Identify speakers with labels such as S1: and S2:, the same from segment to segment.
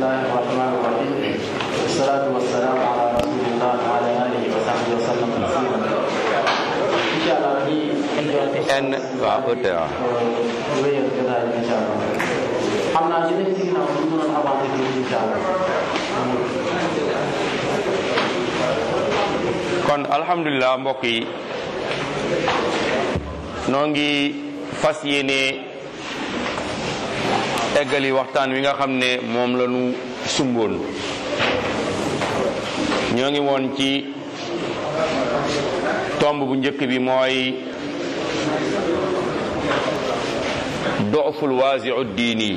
S1: الله الرحمن الرحيم والصلاة والسلام على رسول الله وعلى آله وصحبه وسلم تسليما إن شاء الله في
S2: en waaw ëtte waaw
S1: wéyal jotaay bi incha allah xam naa ci nekk ci ginnaaw bu ñu mënoon avancer tuuti incha allah
S2: kon alhamdulilah mbokk yi noo ngi fas yéene eggali waxtaan wi nga xam ne moom la ñu sumboon ñoo ngi woon ci tomb bu njëkk bi mooy doful waasiu diini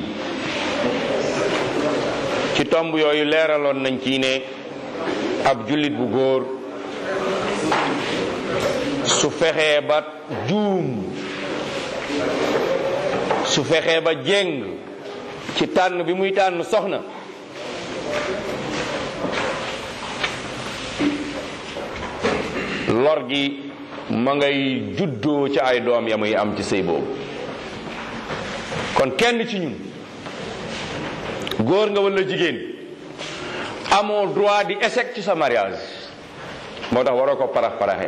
S2: ci tomb yooyu leeraloon nañ ci ne ab jullit bu góor su fexee ba juum su fexee ba jéng ci tànn bi muy tànn soxna lor gi ma ngay juddoo ci ay doom ya muy am ci sëy boobu kon kenn ci ñun góor nga walla jigéen amoo droit di échec ci sa mariage moo tax waroo ko parax paraxee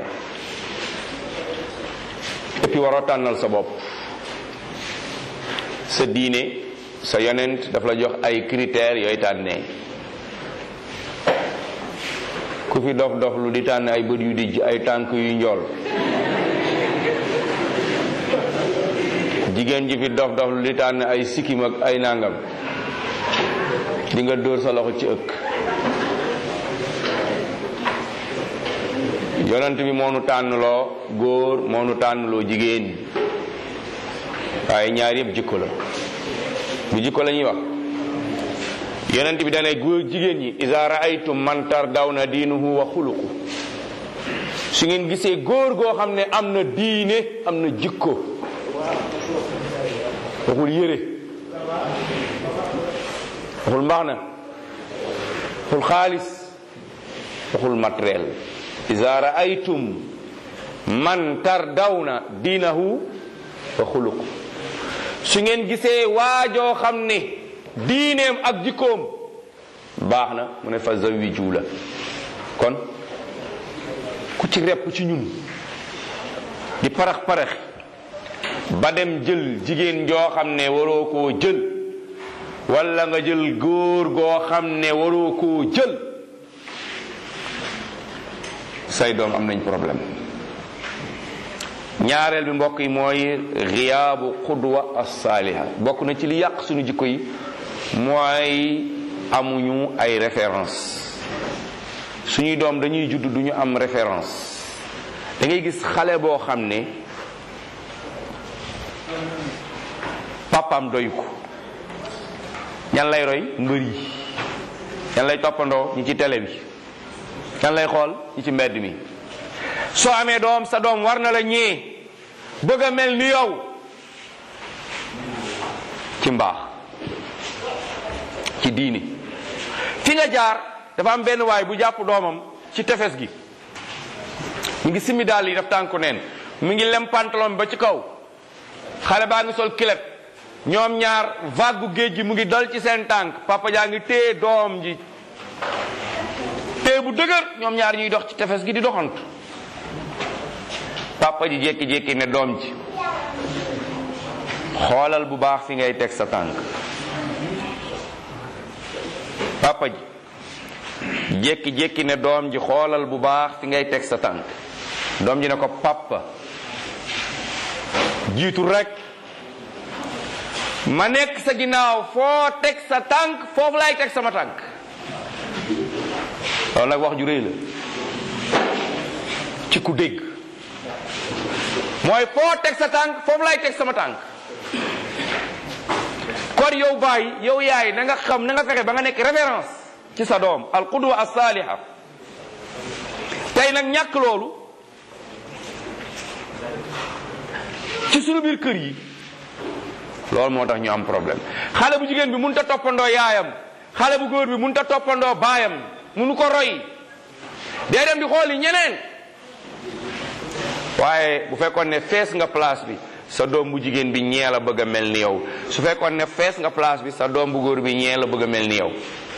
S2: et puis waroo tànnal sa bopp sa diine sa yonent daf la jox ay critères yooy tànnee ku fi dof dof lu di tànn ay bët yu dijj ay tànk yu njool jigéen ji fi dof dof lu di tànn ay sikkim ak ay nangam di nga dóor sa loxo ci ëkk yonent bi moo nu tànnloo góor moo nu tànnloo jigéen waaye ñaar yëpp jikko la bu jikko la ñuy wax yonent bi danay góor jigéen ñi iza raaytum man tardawna diinuhu wa xuluqu su ngeen gisee góor goo xam ne am na diine am na jikko waxul yére waxul mbaxna waxul xaalis waxul matériel iza raaytum man tardawna diinahu wa xuluqu su ngeen gisee waajoo xam ne diineem ak jikkoom baax na mu ne fa zawiju la kon ku ci repp ci ñun di parax parax ba dem jël jigéen joo xam ne waroo koo jël walla nga jël góor goo xam ne waroo koo jël say doom am nañ problème ñaareel bi mbokk yi mooy xiyaabu xudwa as-saaliha bokk na ci li yàq suñu jikko yi mooy amuñu ay référence suñuy doom dañuy judd duñu am référence da ngay gis xale boo xam ne papaam doy ko ñan lay roy mbër yi ñan lay toppandoo ñi ci télé bi ñan lay xool ñi ci mbedd mi soo amee doom sa doom war na la ñee bëgg a mel ni yow ci mbaax ci diini fi nga jaar dafa am benn waay bu jàpp doomam ci tefes gi mu ngi simi daal yi daf tànku neen mu ngi lem pantalon ba ci kaw xale baa ngi sol kilet ñoom ñaar vague géej gi mu ngi dal ci seen tànk papa jaa ngi téye doom ji téye bu dëgër ñoom ñaar ñuy dox ci tefes gi di doxantu papa ji jékki-jékki ne doom ji xoolal bu baax fi ngay teg sa tànk papa ji jékki-jékki ne doom ji xoolal bu baax fi ngay teg sa tànk doom ji ne ko papa jiitu rek ma nekk sa ginnaaw foo teg sa tànk foofu laay teg sama tànk loolu nag wax ju rëy la ci ku dégg mooy foo teg sa tànk foofu laay teg sama tànk kon yow baay yow yaay na nga xam na nga fexe ba nga nekk référence ci sa doom al qudwa as saaliha tey nag ñàkk loolu ci sunu biir kër yi loolu moo tax ñu am problème xale bu jigéen bi mënut a toppandoo yaayam xale bu góor bi mënut a toppandoo baayam munu ko roy day dem di xooli ñeneen waaye bu fekkoon ne fees nga place bi sa doom bu jigéen bi ñee la bëgg a mel ni yow su fekkoon ne fees nga place bi sa doom bu góor bi ñee la bëgg a mel ni yow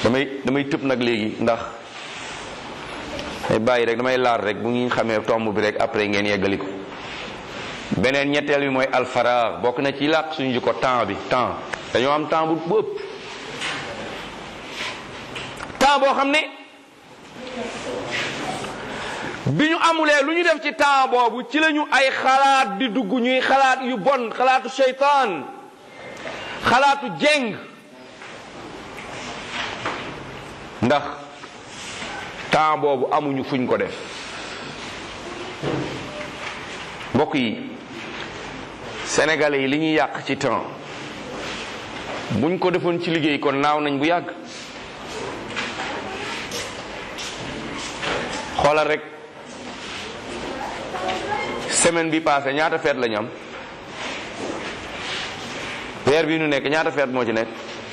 S2: damay damay tëb nag léegi ndax may bàyyi rek damay laar rek bu ñu xamee tomb bi rek après ngeen yeggali ko beneen ñetteel bi mooy alfaraax bokk na ci làq suñu ko temps bi temps dañoo am temps bu bu ëpp temps boo xam ne bi ñu amulee lu ñu def ci temps boobu ci lañu ay xalaat di dugg ñuy xalaat yu bon xalaatu seytaan xalaatu jeng ndax temps boobu amuñu fuñ ko def mbokk yi sénégalais yi li ñuy yàq ci temps buñ ko defoon ci liggéey kon naaw nañ bu yàgg xoolal rek semaine bi passé ñaata feet la ñu am weer bi nu nekk ñaata feet moo ci nekk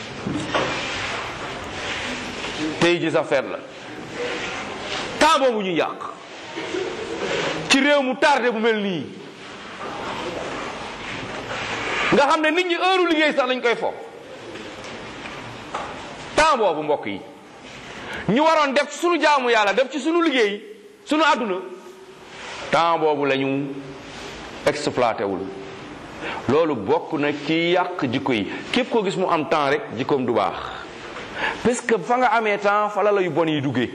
S2: tey ji sax feet la temps boobu ñu yàq ci réew mu tardé bu mel nii nga xam ne nit ñi heure liggéey sax lañ koy fo temps boobu mbokk yi ñu waroon def ci sunu jaamu yàlla def ci sunu liggéey sunu àdduna temps boobu la ñu exploité wul loolu bokk na ci yàq jikko yi képp koo gis mu am temps rek jikkoom du baax parce que fa nga amee temps fa la la yu bon yi duggee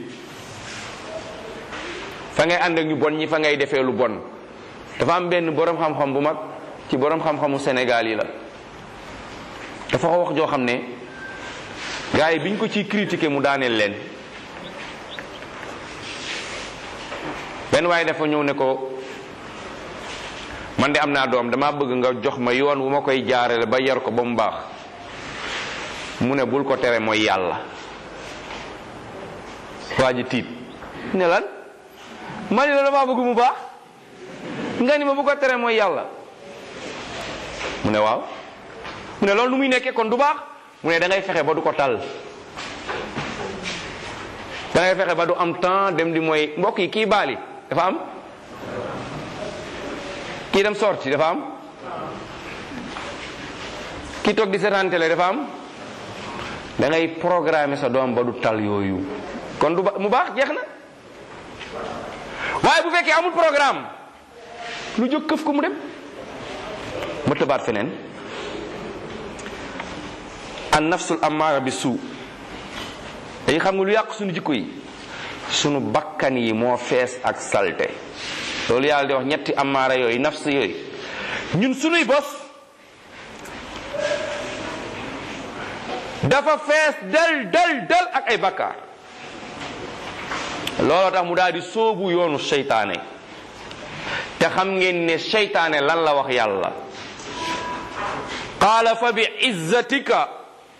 S2: fa ngay ànd ak ñu bon ñi fa ngay defee lu bon dafa am benn borom xam-xam bu mag ci borom xam-xamu Sénégal yi la dafa ko wax joo xam ne gars yi biñ ko ciy critiquer mu daaneel leen benn waaye dafa ñëw ne ko man de am naa doom dama bëgg nga jox ma yoon wu ma koy jaarale ba yar ko ba mu baax mu ne bul ko tere mooy yàlla waa ji tiit ne lan ma ni la dama bëgg mu baax nga ni ma bu ko tere mooy yàlla mu ne waaw mu ne loolu nu muy nekkee kon du baax mu ne da ngay fexe ba du ko tal da ngay fexe ba du am temps dem di mooy mbokk yi kii baali dafa am kii dem sorti dafa am kii toog di seetaan télé dafa am da ngay programmer sa doom ba du tal yooyu kon du ba mu baax jeex na waaye bu fekkee amul programme lu jóg këf ko mu dem ma tëbaat feneen an nafsul amaara bi suu dañu xam nga lu yàq suñu jikko yi sunu bakkan yi moo fees ak salte loolu yàlla di wax ñetti amaara yooyu nafs yooyu ñun sunuy bos dafa fees del del del ak ay bakkaar looloo tax mu daal di sóobu yoonu seytaane te xam ngeen ne seytaane lan la wax yàlla qaala fa bi izzatika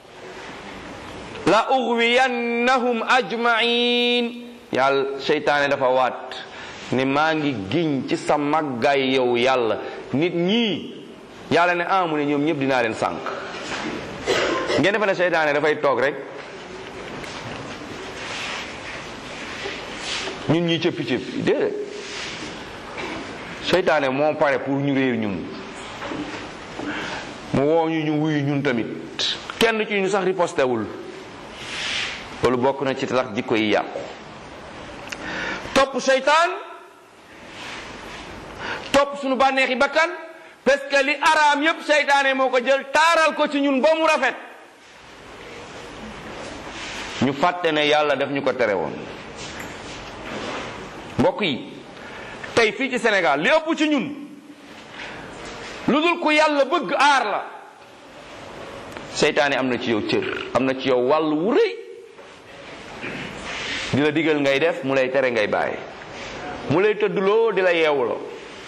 S2: la ughwiyannahum ajmain yàlla seytaane dafa waat ne maa ngi giñ ci sa màggaay yow yàlla nit ñii yàlla ne amu ne ñoom ñëpp dinaa leen sànq ngeen defe ne seytaane dafay toog rek ñun ñi cëppi cëppi déedéet seytaane moo pare pour ñu réer ñun mu woo ñu ñu wuyu ñun tamit kenn ci ñu sax ripostewul loolu bokk na ci tax jikko yi yàqu topp seytaan topp suñu bànneexi bakkan parce que li araam yépp seytaane moo ko jël taaral ko ci ñun ba mu rafet ñu fàtte ne yàlla daf ñu ko tere woon mbokk yi tey fii ci Sénégal li ëpp ci ñun lu dul ku yàlla bëgg aar la seytaane am na ci yow cër am na ci yow wàll wu rëy di la digal ngay def mu lay tere ngay bàyyi mu lay tëddloo di la yeewuloo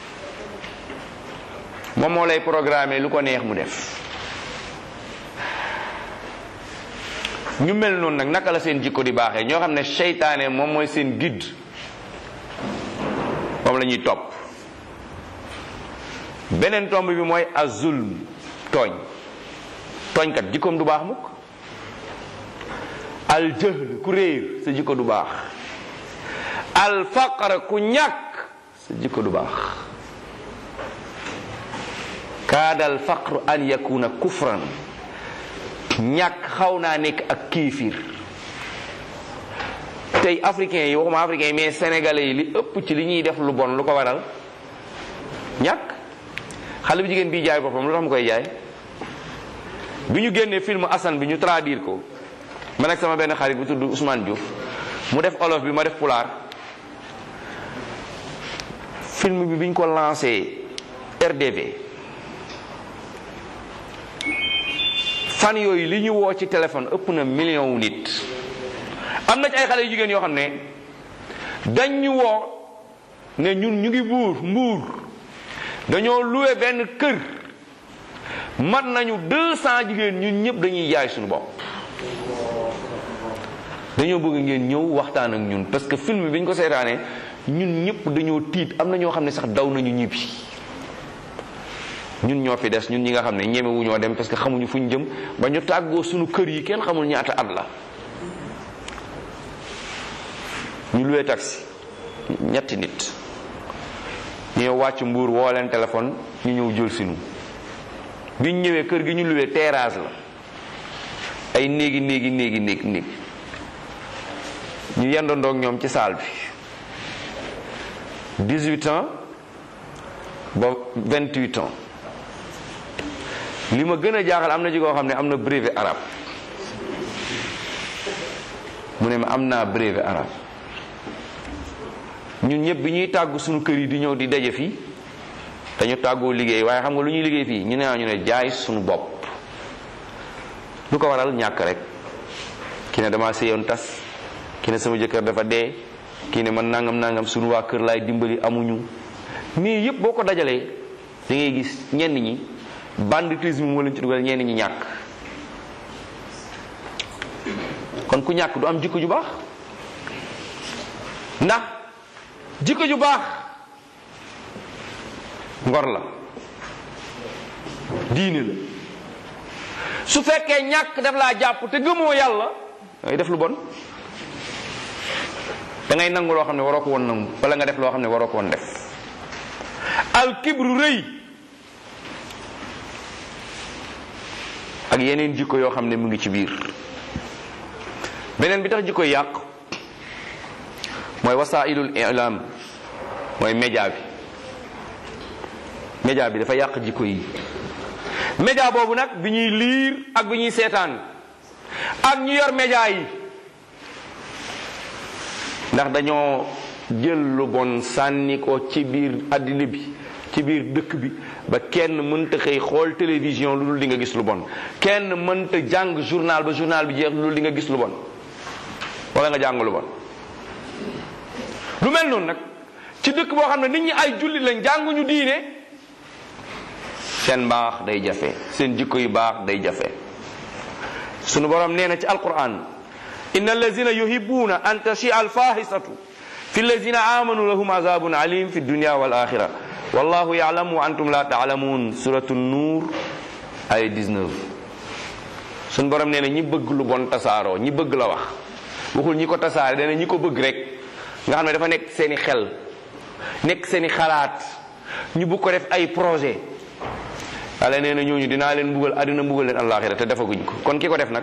S2: moom moo lay programmer lu ko neex mu def ñu mel noonu nag naka la seen jikko di baaxee ñoo xam ne seytaane moom mooy seen guide moom la ñuy topp beneen tomb bi mooy azulm tooñ tooñkat jikkoom du baax mukk al jahl ku réer sa jikko du baax al faqr ku ñàkk sa jikko du baax kaada al faqr an yakuna kufran ñàkk xaw naa nekk ak kiifir tey africains yi waxuma africains yi mais sénégalais yi li ëpp ci li ñuy def lu bon lu ko waral ñàkk xale bu jigéen bii jaay boppam lu tax mu koy jaay bi ñu génnee film Assane bi ñu traduire ko man ak sama benn xarit bu tudd Ousmane Diouf mu def olof bi ma def pulaar film bi biñ ko lancé RDV fan yooyu li ñu woo ci téléphone ëpp na million wu nit am na ci ay xale yu jigéen yoo xam ne dañ ñu woo ne ñun ñu ngi buur mbuur dañoo loué benn kër mat nañu deux cent jigéen ñun ñëpp dañuy jaay suñu bopp dañoo bëgg ngeen ñëw waxtaan ak ñun parce que film bi ñu ko seetaanee ñun ñëpp dañoo tiit am na ñoo xam ne sax daw nañu ñibbi ñun ñoo fi des ñun ñi nga xam ne ñemewu ñoo dem parce que xamuñu fu ñu jëm ba ñu tàggoo suñu kër yi kenn xamul ñaata at la ñu luwee taxi ñetti nit ñu ñëw wàcc mbuur woo leen téléphone ñu ñëw jël sinu bi ñu ñëwee kër gi ñu luwee terrasse la ay néegi néegi néegi néeg néeg ñu yendandoog ñoom ci saal bi 18 ans ba 28 ans li ma gën a jaaxal am na ci koo xam ne am na brevet arabe mu ne ma am naa brevet arabe ñun ñëpp bi ñuy tàggu suñu kër yi di ñëw di daje fii dañu tàggoo liggéey waaye xam nga lu ñuy liggéey fii ñu ne ñu ne jaay suñu bopp lu ko waral ñàkk rek ki ne dama séyoon tas ki ne sama jëkkër dafa dee kii ne man nangam nangam suñu waa kër laay dimbali amuñu mais yëpp boo ko dajalee da ngay gis ñenn ñi banditisme moo leen ci dugal ñenn ñi ñàkk kon ku ñàkk du am jikko ju baax ndax jikko ju baax ngor la diine la su fekkee ñàkk daf laa jàpp te gëmoo yàlla ngay def lu bon da ngay nangu loo xam ne waroo ko woon nangu wala nga def loo xam ne waroo ko woon def al kibru rëy ak yeneen jikko yoo xam ne mu ngi ci biir beneen bi tax jikko yàq mooy wasailul ilam mooy média bi média bi dafa yàq jikko yi média boobu nag bi ñuy liir ak bi ñuy seetaan ak ñu yor média yi ndax dañoo jël lu bon sànni ko ci biir àddina bi ci biir dëkk bi ba kenn mënta xëy xool télévision lu dul di nga gis lu bon kenn mënta jàng journal ba journal bi jeex lu dul di nga gis lu bon wala nga jàng lu bon lu mel noonu nag ci dëkk boo xam ne nit ñi ay jullit lañ jànguñu diine seen mbaax day jafe seen jikko yu baax day jafe sunu borom nee na ci alquran inna allazina yuhibbuna an tashia alfahisatu fi allazina amanu lahum azabun alim fi dunya wal axira wallahu yalamu wa antum la taalamun suratu nuur ay 19 sunu borom nee na ñi bëgg lu bon tasaaroo ñi bëgg la wax waxul ñi ko tasaare dana ñi ko bëgg rek nga xam ne dafa nekk seeni xel nekk seeni xalaat ñu bëgg ko def ay projet yàlla nee na ñooñu dinaa leen mbugal àddina mbugal leen àllaaxira te defaguñ ko kon ki ko def nag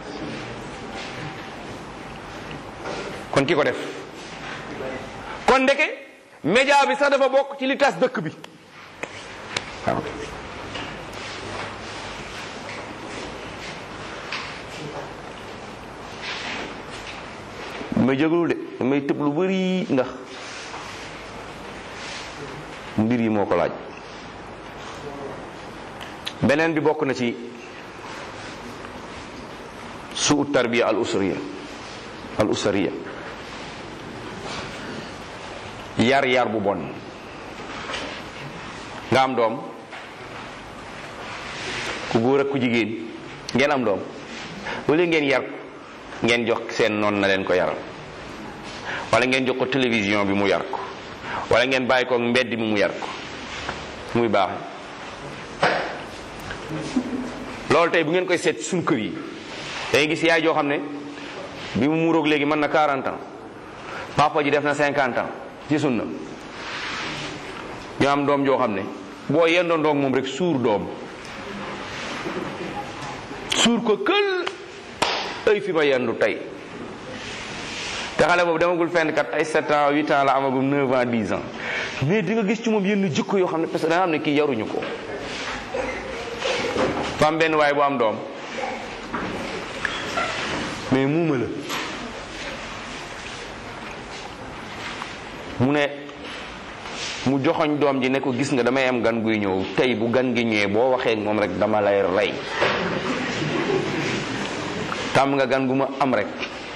S2: kon ki ko def kon ndeke média bi sax dafa bokk ci li tas dëkk bi waaw may jégalu de damay tëb lu bari ndax mbir yi moo ko laaj beneen bi bokk na ci suu tarbiya al usriya al usriya yar yar bu bon nga am doom ku góor ak ku jigéen ngeen am doom wala ngeen yar ko ngeen jox seen noon na leen ko yaral wala ngeen jox ko télévision bi mu yar ko wala ngeen bàyyi ko mbedd mi mu yar ko muy baax loolu tey bu ngeen koy seet suñu kër yi dangay gis yaay joo xam ne bi mu muuroog léegi mën na 40 ans papa ji def na 50 ans ci sunna ñu am doom joo xam ne boo yendoon doom moom rek suur doom suur ko kël ay fi ma yendu tey te xale boobu demagul fenn kat ay 7 ans 8 ans la amagum 9 ans 10 ans mais di nga gis ci moom yenn jikko yoo xam ne parce que da nga xam ne kii yaruñu ko fa am benn waay bu am doom mais muuma la mu ne mu joxoñ doom ji ne ko gis nga damay am gan guy ñëw tey bu gan gi ñëwee boo waxee ak moom rek dama lay rey tàmm nga gan gu ma am rek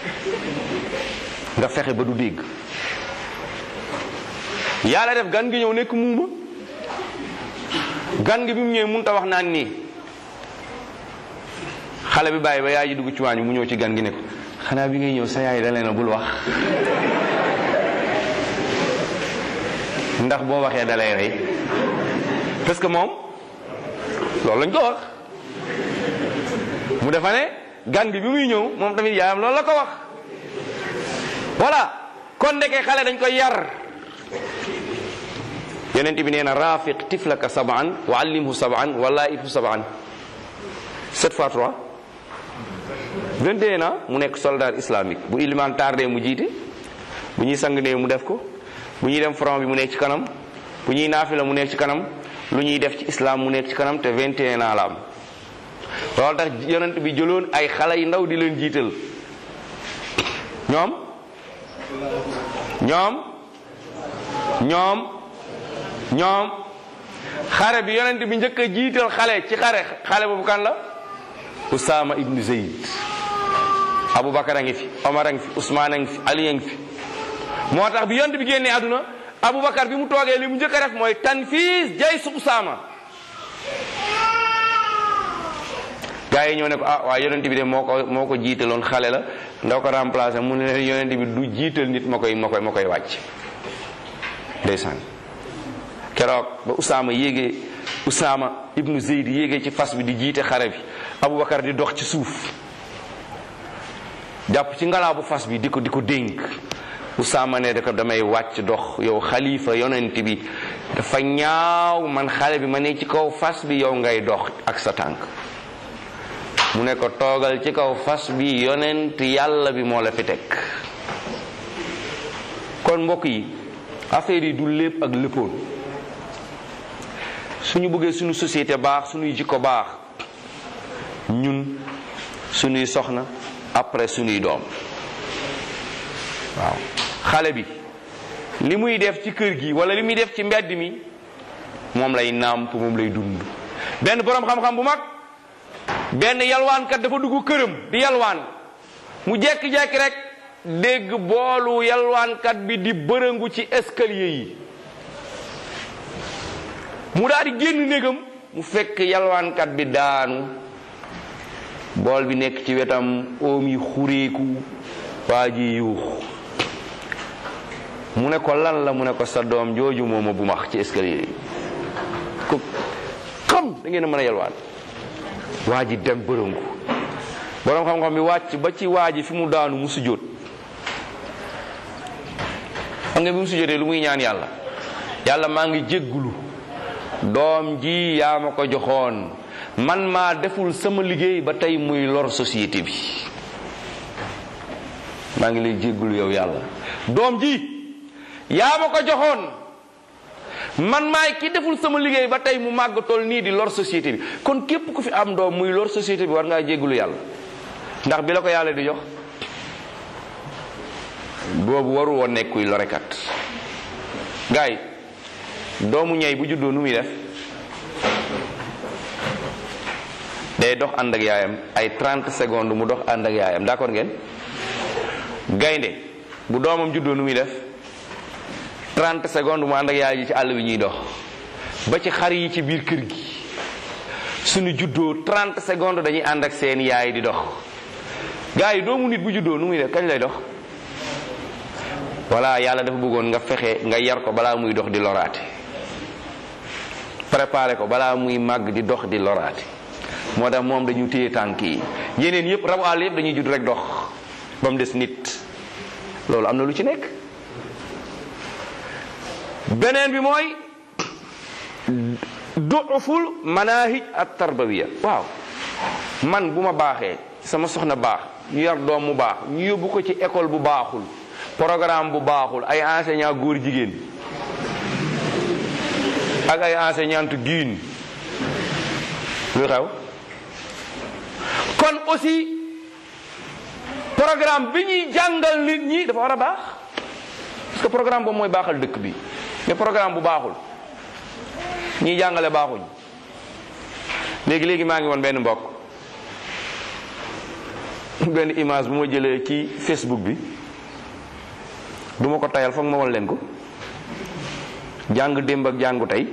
S2: nga fexe ba du dégg yàlla def gan gi ñëw nekk muuma gan gi bi mu ñëwee mënut a wax naan nii xale bi bàyyi ba yaay ji dugg ci waañ mu ñëw ci gan gi ne ko xanaa bi ngay ñëw sa yaay da leen a bul wax ndax boo waxee da lay rey parce que moom loolu lañ ko wax mu defa ne gan gi bi muy ñëw moom tamit yaayam loolu la ko wax voilà kon ndeke xale dañ koy yar yonent bi nee na rafiq tiflaka saban wa allimhu saban wa laifhu saban sept fois trois vingt et un ans mu nekk soldat islamique bu iliman tardé mu jiite bu ñuy sang néew mu def ko bu ñuy dem front bi mu nekk ci kanam bu ñuy naafila mu nekk ci kanam lu ñuy def ci islam mu nekk ci kanam te vingt et un ans la am loolu tax yonent bi jëloon ay xale yu ndaw di leen jiital ñoom ñoom ñoom ñoom xare bi yonent bi njëkk a jiital xale ci xare xale boobu kan la Usaama ibnu Zayd Aboubacar a ngi fi Omar a ngi fi Ousmane a ngi fi Ali a ngi fi moo tax bi yonent bi génnee àdduna Aboubacar bi mu toogee li mu njëkk a def mooy tanfiis jay su Usaama gaa yi ñoo ne ko ah waaye yonent bi de moo ko moo ko jiitaloon xale la ndaw ko remplacé mu ne leen yonent bi du jiital nit ma koy ma koy ma koy wàcc ndeysaan keroog ba Usaama yéegee Usaama ibnu Zeyd yéegee ci fas bi di jiite xare bi Aboubacar di dox ci suuf jàpp ci ngalaa bu fas bi di ko di ko dénk Usaama ne da ko damay wàcc dox yow xalifa yonent bi dafa ñaaw man xale bi ma ne ci kaw fas bi yow ngay dox ak sa tànk mu ne ko toogal ci kaw fas bi yonent yàlla bi moo la fi teg kon mbokk yi affaire yi du lépp ak léppoon suñu bëggee suñu société baax suñuy jikko baax ñun suñuy soxna après suñuy doom waaw xale bi li muy def ci kër gi wala li muy def ci mbedd mi moom lay nàmp moom lay dund benn boroom xam-xam bu mag benn yalwaankat dafa dugg këram di yalwaan mu jekki-jekki rek dégg boolu yalwaankat bi di bërëngu ci escalier yi mu daal di génn néegam mu fekk yalwaankat bi daanu bool bi nekk ci wetam oom yi xureeku waa ji yuux mu ne ko lan la mu ne ko sa doom jooju mooma bu max ci escalier yi ko xam da ngeen a mën a yalwaan waa ji dem bërëngu boroom xam-xam bi wàcc ba ci waa ji fi mu daanu mu sujjóot xam nga bi mu sujjóotee lu muy ñaan yàlla yàlla maa ngi jéggulu doom ji yaa ma ko joxoon man maa deful sama liggéey ba tey muy lor société bi maa ngi lay jéggulu yow yàlla doom ji yaa ma ko joxoon man maay ki deful sama liggéey ba tey mu màgg toll nii di lor société bi kon képp ku fi am doom muy lor société bi war ngaa jéggulu yàlla ndax bi la ko yàlla di jox boobu waru woon nekk kuy lorekat gaay doomu ñey bu juddoo nu muy def day dox ànd ak yaayam ay 30 secondes mu dox ànd ak yaayam d'accord ngeen gaynde bu doomam juddoo nu muy def 30 secondes mu ànd ak yaay ji ci àll bi ñuy dox ba ci xar yi ci biir kër gi suñu juddoo 30 secondes dañuy ànd ak seen yaay di dox gars yi doomu nit bu juddoo nu muy def kañ lay dox voilà yàlla dafa bëggoon nga fexe nga yar ko balaa muy dox di loraate préparé ko balaa muy màgg di dox di loraate moo tax moom dañu téye tànk yi yeneen yëpp rabu àll yëpp dañuy judd rek dox ba mu des nit loolu am na lu ci nekk beneen bi mooy duuful manahij at tarbawiya waaw man bu ma baaxee sama soxna baax ñu yar doom mu baax ñu yóbbu ko ci école bu baaxul programme bu baaxul ay enseignant góor jigéen ak ay enseignante diin lu xew kon aussi programme bi ñuy jàngal nit ñi dafa war a baax parce que programme boobu mooy baaxal dëkk bi mais programme bu baaxul ñiy jàngale baaxuñ léegi léegi maa ngi woon benn mbokk benn image bu ma jëlee ci Facebook bi du ma ko tayal foog ma wal leen ko jàng démb ak jàngu tey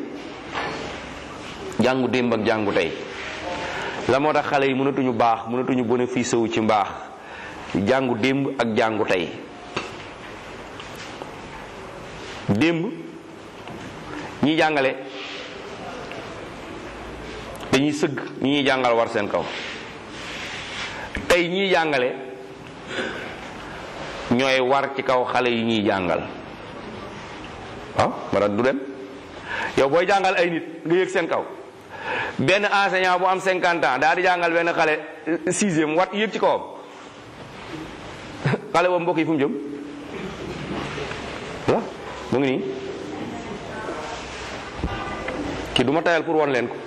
S2: jàngu démb ak jàngu tey la moo tax xale yi mënatuñu baax mënatuñu bénéfice wu ci mbaax jàngu démb ak jàngu tey démb ñi jàngale dañuy sëgg ñi ñuy jàngal war seen kaw tey ñiy jàngale ñooy war ci kaw xale yi ñuy jàngal waaw mara du dem yow booy jàngal ay nit nga yëg seen kaw benn enseignant bu am cinquante ans daal di jàngal benn xale sixième wat yëg ci kawam xale boobu mbokk yi fu mu jëm voilà mu ngi nii ki du ma tayal pour won leen ko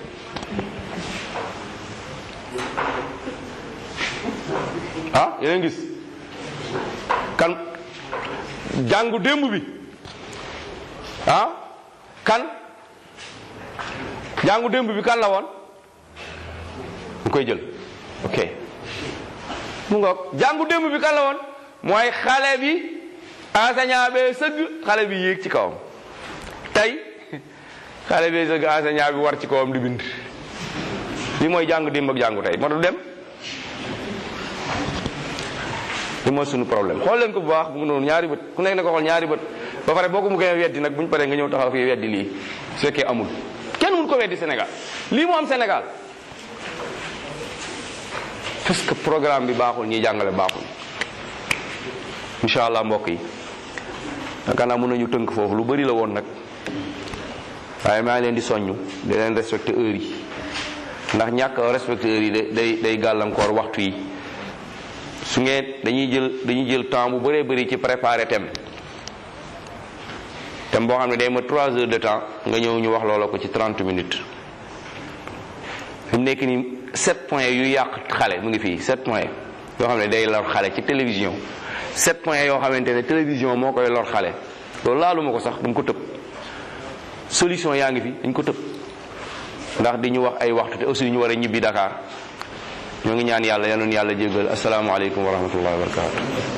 S2: ah yeneen gis kan jàngu démb bi ah kan jàngu démb bi kan la woon mu koy jël ok mu ngoog jàngu démb bi kan la woon mooy xale bi enseignant bee sëgg xale bi yéeg ci kawam tey xale bee sëgg enseignant bi war ci kawam di bind li mooy jàngu démb ak jàngu tey moo tax dem li mooy suñu problème xool leen ko bu baax bu ngi noonu ñaari bët ku nekk na ko xool ñaari bët ba pare boo ko mu gën a weddi nag bu ñu paree nga ñëw taxaw fii weddi lii su fekkee amul kenn mun ko weddi Sénégal lii moo am Sénégal parce que programme bi baaxul ñiy jàngale baaxul incha allah mbokk yi yaakaar naa mën nañu tënk foofu lu bari la woon nag waaye maa ngi leen di soññu di leen respecté heure yi ndax ñàkk respecté heure yi day day gàllankoor waxtu yi su ngeen dañuy jël dañuy jël temps bu bëree bëri ci préparer thème thème boo xam ne day ma trois heures de temps nga ñëw ñu wax loola ko ci 30 minutes fi mu nekk nii sept points yu yàq xale mu ngi fii sept points yoo xam ne day lor xale ci télévision sept points yoo xamante ne télévision moo koy lor xale loolu laalu ma ko sax dañ ko tëb solution yaa ngi fi dañ ko tëb ndax di ñu wax ay waxtu te aussi ñu war a ñibbi Dakar ñoo ngi ñaan yàlla yal na yàlla jéggal asalaamaaleykum wa rahmatullahi wa barakatu